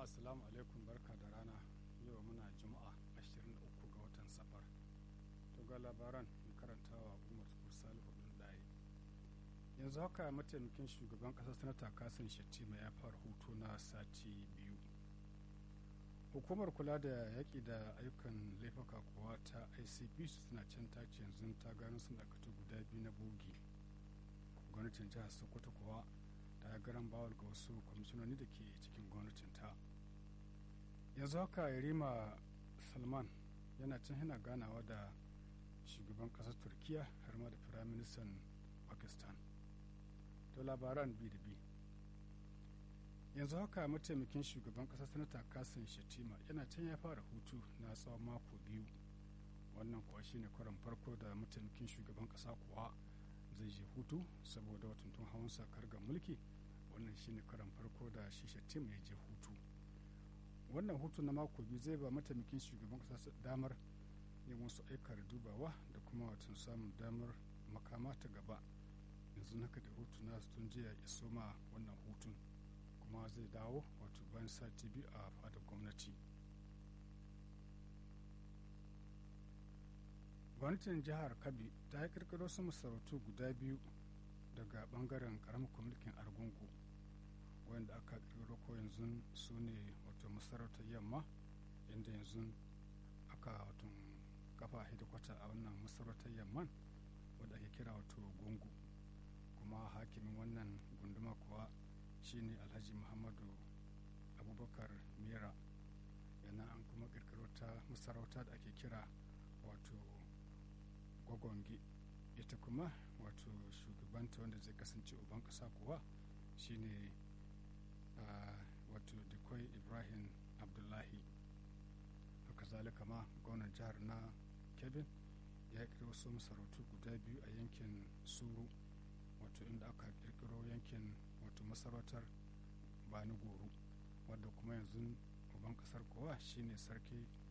assalamu alaikum barka da rana yau muna juma'a 23 ga watan safar to ga labaran mai karantawa umar salihu ɗin ɗaya yanzu haka mataimakin shugaban ƙasar sanata kasan shettima ya fara hutu na sati biyu hukumar kula da yaƙi da ayyukan laifuka kuwa ta icp suna can tace yanzu ta gano sun dakatu guda biyu na bogi gwamnatin jihar sokoto kuwa ta garan bawal ga wasu kwamishinoni da ke cikin gwamnatin ta yanzu haka yarima salman yana can yana ganawa da shugaban ƙasar turkiya har ma da firaministan pakistan to labaran bi da bi yanzu haka mataimakin shugaban ƙasar sanata kasan shatima yana can ya fara hutu na tsawon mako biyu wannan kuwa shine karon farko da mataimakin shugaban ƙasa kuwa zai je hutu saboda watuntun hawan sakar ga mulki wannan shine karon farko da shi shatima ya je hutu wannan hutu na mako biyu zai ba mataimakin shugaban ƙasa damar yin wasu aikar dubawa da kuma watan samun damar makama ta gaba yanzu haka da hutu na tun jiya ya soma wannan hutun kuma zai dawo wato bayan sati biyu a fadar gwamnati gwamnatin jihar kabi ta yi kirkiro su masarautu guda biyu daga bangaren karamar mulkin argungu wanda aka kirkiro ko yanzu su ne wato masarautar yamma inda yanzu aka wato kafa hidikwata a wannan masarautar yamman wadda ake kira wato gungu kuma hakimin wannan gunduma kuwa shine alhaji muhammadu abubakar mira yana an kuma kirkiro ta masarauta da ake kira wato gwagwangi ita kuma wato shugabanta wanda zai kasance uban kasa kuwa shine uh, wato dikoi ibrahim abdullahi haka zalika ma gwamnan jihar na kebin ya kirkiro wasu masarautu guda biyu a yankin suru wato inda aka kirkiro yankin wato masarautar bani goro wadda kuma yanzu uban kasar kowa shine sarki